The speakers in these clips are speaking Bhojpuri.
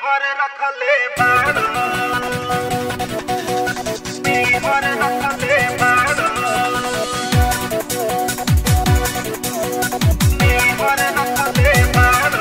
हर रखले बाड़ा हर रखले बाड़ा हर रखले बाड़ा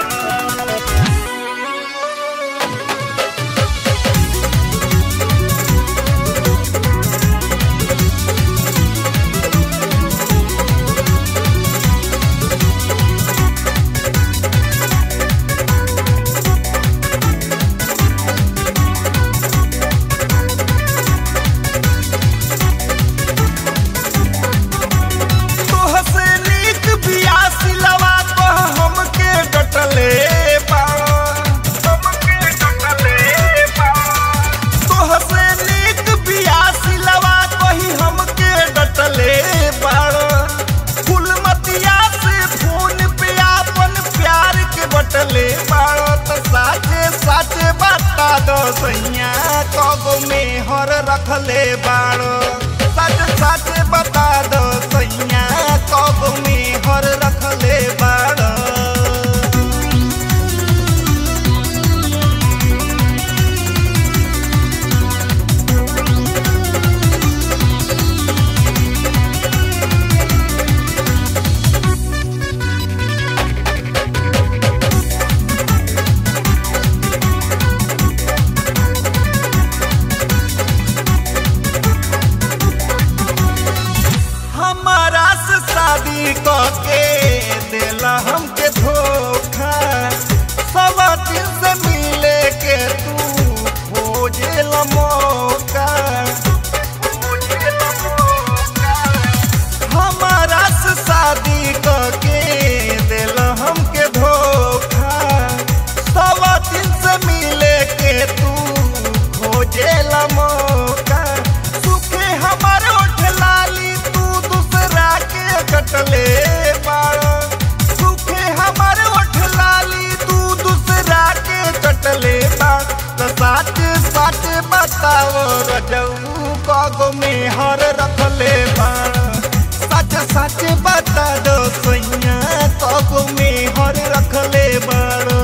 तोहसे नीक बिया सिलवा कह हमके डटले बा हमके डटले बाड़ा तोहसे नीक बिया सिलवा कही हमके डटले बाड़ फुलमतिया से फोन पे आपन प्यार के बटले बाड़ त साचे साचे बता दो सैया कगो में हर रखले बाड़ सच सच बता दो सैया कगो में हर रखले बाड़ हमारा से शादी करके दिला हमके धोखा सब दिन से मिले के तू खोजे मौका हमारा से शादी करके दिला हमके धोखा सब दिन से मिले के तू खोजे मौका सुखे हमारे ओठ लाली तू दूसरा के कटले बाड़ा सुखे हमारे ओठ लाली तू दूसरा के कटले बाड़ त साच साच बताओ रजऊ कगो में हर रखले बाड़ सच सच बता दो सैया कगो में हर रखले बाड़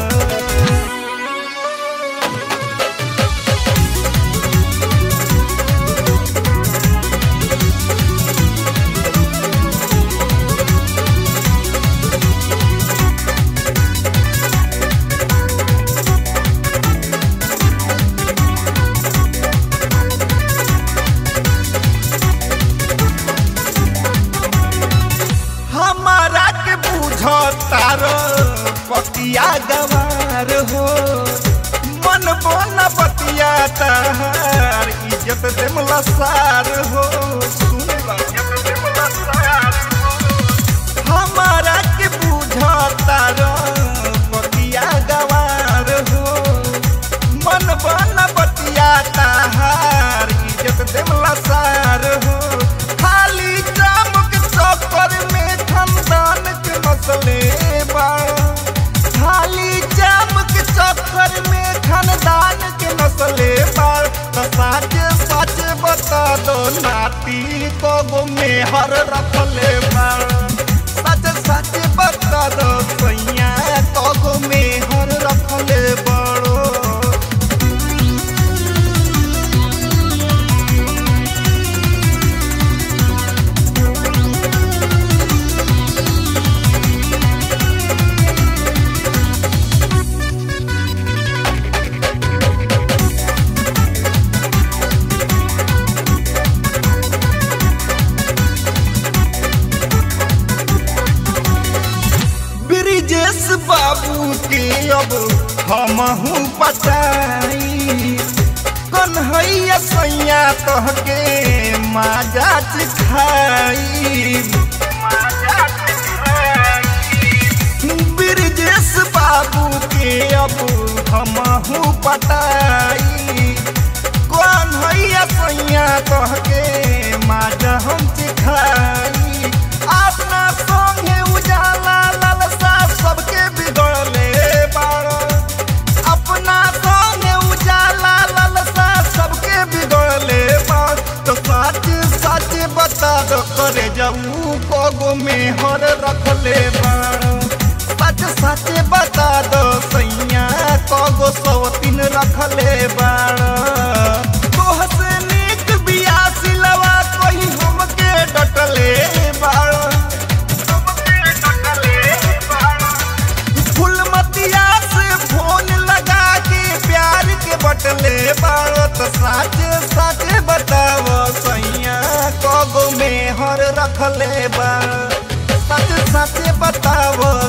हमारा के बुझ तारो पतिया गवार हो मन बन बतिया तार इज्जत देमला सार हो सुन ला हमारा के बुझ तारो पतिया गवार हो मन बन बतिया तार इज्जत देमला सार हो खाली जामुक चौकर में खानदान के मसले बाड़ा खाली जामुक चौकर में खानदान के मसले बाड़ त साच सच बता दो नाती को में हर रखले बाड़ सच सच बता दो सैया को में हर रखले बाड़ो ब्रिजेश बाबू के अब हमहू पटाई कन्हैया सैया तहके माजा चिखाई ब्रिजेश बाबू के अब हमहू पटाई कन्हैया सैया तहके माजा हम चिखाई अपना संगे उजाला लालसा सबके बिगड़ले बाड़ अपना संगे उजाला लालसा सबके बिगड़ले बाड़ तो सच सच बता दो करे जाऊ कगो में हर रखले बाड़ सच सच बता दो सैया कगो सवती बाड़ो तो साचे साचे बताव सैया कगो में हर रखले बा सच सच बताव